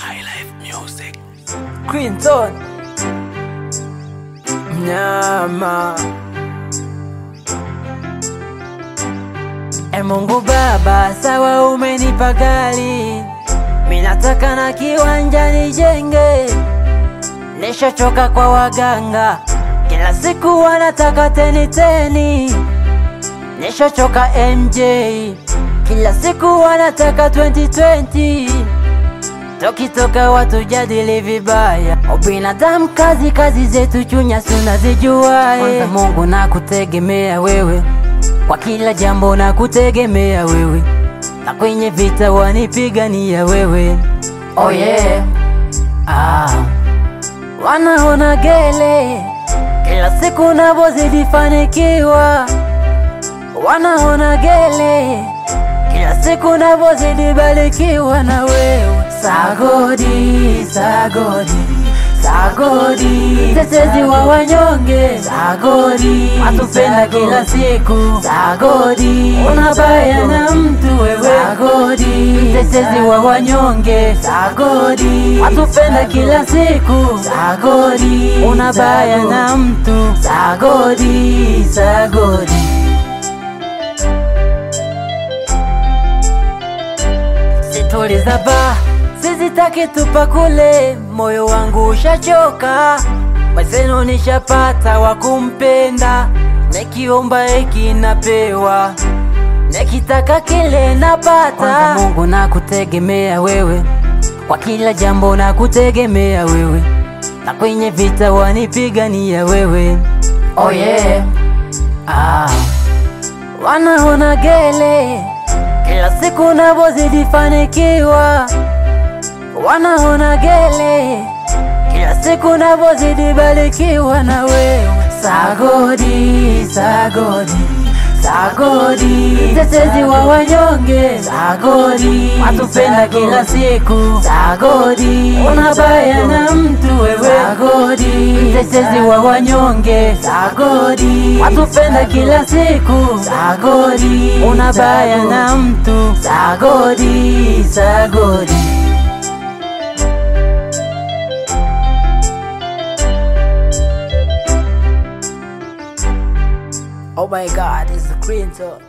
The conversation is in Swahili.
Clinton Mnyama E Mungu Baba, sawa umenipa gari, minataka na kiwanja nijenge. Nishachoka kwa waganga, kila siku wanataka teni teni. Nishachoka MJ, kila siku wanataka 2020 Tukitoka watu jadili vibaya, ubinadamu kazi kazi zetu chunya tunazijua. Kwanza Mungu na kutegemea wewe, kwa kila jambo na kutegemea wewe, na kwenye vita wanipigania wewe. Oh yeah. Ah. Wanaona gele kila siku navozidi fanikiwa, wanaona gele kila siku navozidi barikiwa na wewe. Sagodi, sagodi, sagodi, tetezi wa wanyonge, sagodi, atupenda kila siku, sagodi, unabaya na mtu wewe, sagodi, tetezi wa wanyonge, sagodi, atupenda kila siku, sagodi, unabaya na mtu, sagodi, sagodi. Situliza ba sizitaki tupa kule, moyo wangu ushachoka, mwezenu nishapata wa kumpenda, nikiomba eki napewa, nikitaka kile napata. Kwanza Mungu na kutegemea wewe, kwa kila jambo na kutegemea wewe, na kwenye vita wanipigania wewe. Oh yeah. Ah. Wanaona gele kila siku navozidi fanikiwa, wanaona gele kila siku navozidi barikiwa na wewe. Sagodi, sagodi, sagodi, tetezi wa wanyonge, sagodi, atupenda kila siku, sagodi, unabaya na mtu wewe, sagodi, tetezi wa wanyonge, sagodi, atupenda kila siku, sagodi, unabaya na mtu, sagodi, sagodi. Oh my God, it's Clinton.